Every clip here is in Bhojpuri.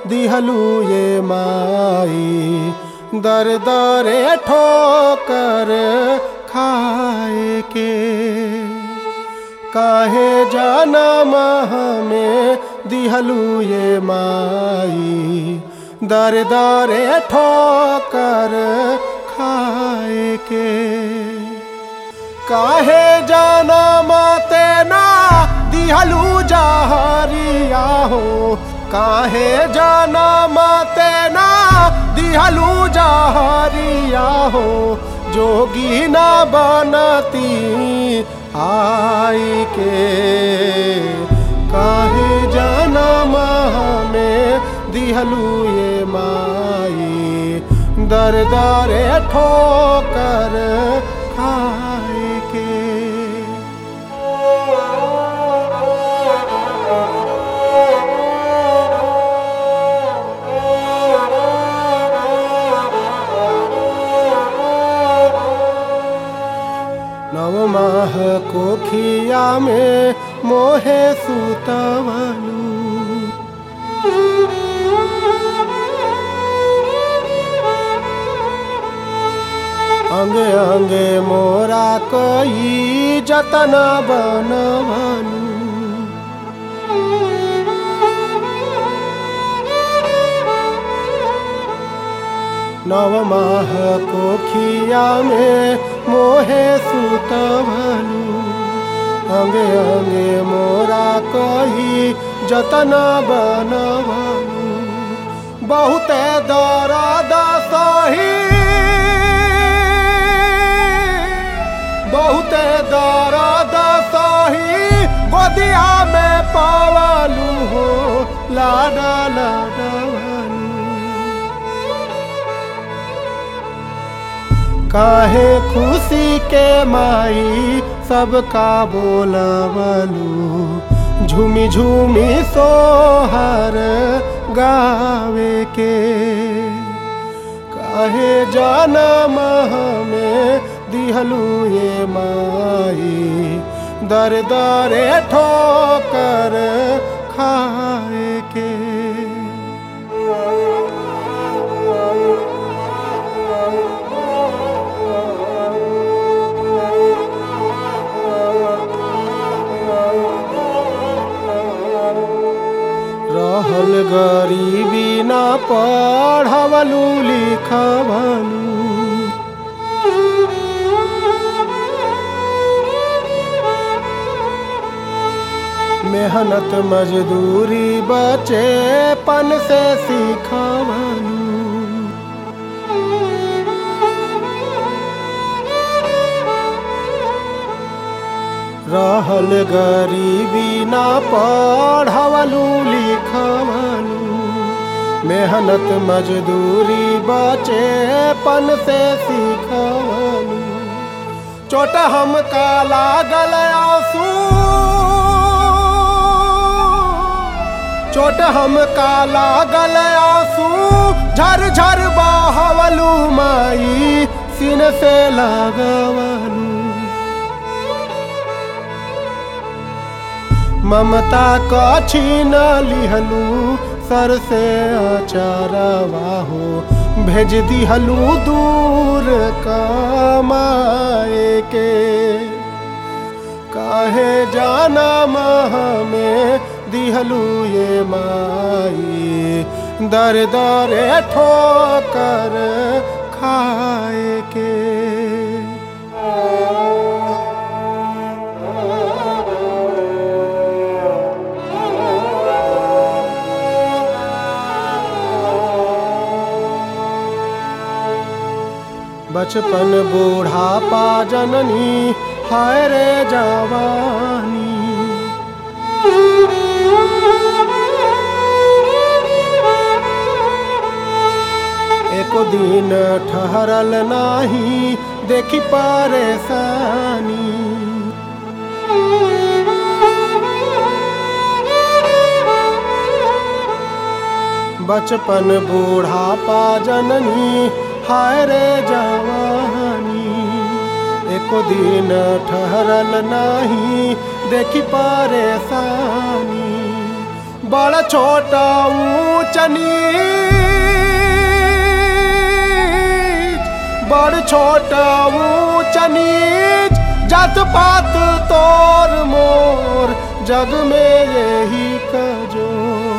दिहलू ये माई दर दरे ठोकर खाए के काहे जनम हमें दिहलू ये माई दर दरे ठोकर खाए के काहे जनम तेना दिहलू जहरिया हो काहे जनम तेना दिहलू जहरिया हो जोगी न बनती आई के काहे जनम हमें दिहलू ये माई दर दरे ठोकर खाए के नव माह कोखिया में मोहे सुतवलू अंगे अंगे मोरा कई जतन बनवलू नव माह कोखिया में मोहे सुतवलू अंगे अंगे मोरा कही जतन बनवलू बहुते दर्द सही बहुते दर्द सही गोदिया में पावलू हो लाडा लाडवलू काहे खुशी के माई सबका बोलवलू झूमी झूमी सोहर गावे के काहे जनम हमें दिहलू ये माई दर दरे ठोकर खाए के रहल गरीबी ना पढ़वलू लिखवलू मेहनत मजदूरी बचे पन से सीखवलू रहल गरीबी ना पढ़वलू लिखवलू मेहनत मजदूरी बचे पन से सीखवलू चोट हमका लागल आंसू चोट हमका लागल आंसू झर झर बहवलू माई सीन से लगवलू ममता का छीन लिहलू सर से अचारवा हो भेज दिहलू दूर कमाए के काहे जाना हमें दिहलू ये माई दर दरे ठोकर खाए के बचपन बूढ़ापा जननी हाय रे जवानी एको दिन ठहरल नाही देखी परेशानी बचपन बूढ़ापा जननी हाय रे जवानी एको दिन ठहरल नाही देखी परेशानी बड़ छोटा ऊंच नीच बड़ छोटा ऊंच नीच जात पात तोर मोर जग में यही कजो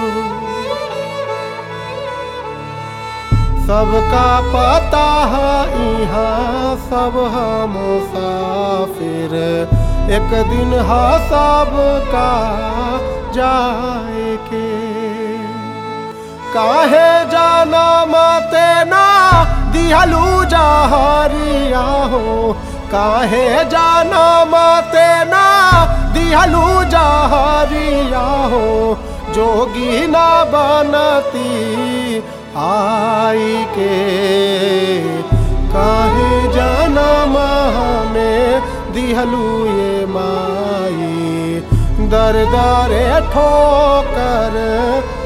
सबका पता है यहाँ सब हम मुसाफिर एक दिन हा सबका जाए के काहे जाना मते ना दिहलू जहरिया हो काहे जाना मते ना दिहलू जहरिया हो जोगी ना बनती आई के काहे जाना में दिहलू ये माई दर दरे ठोकर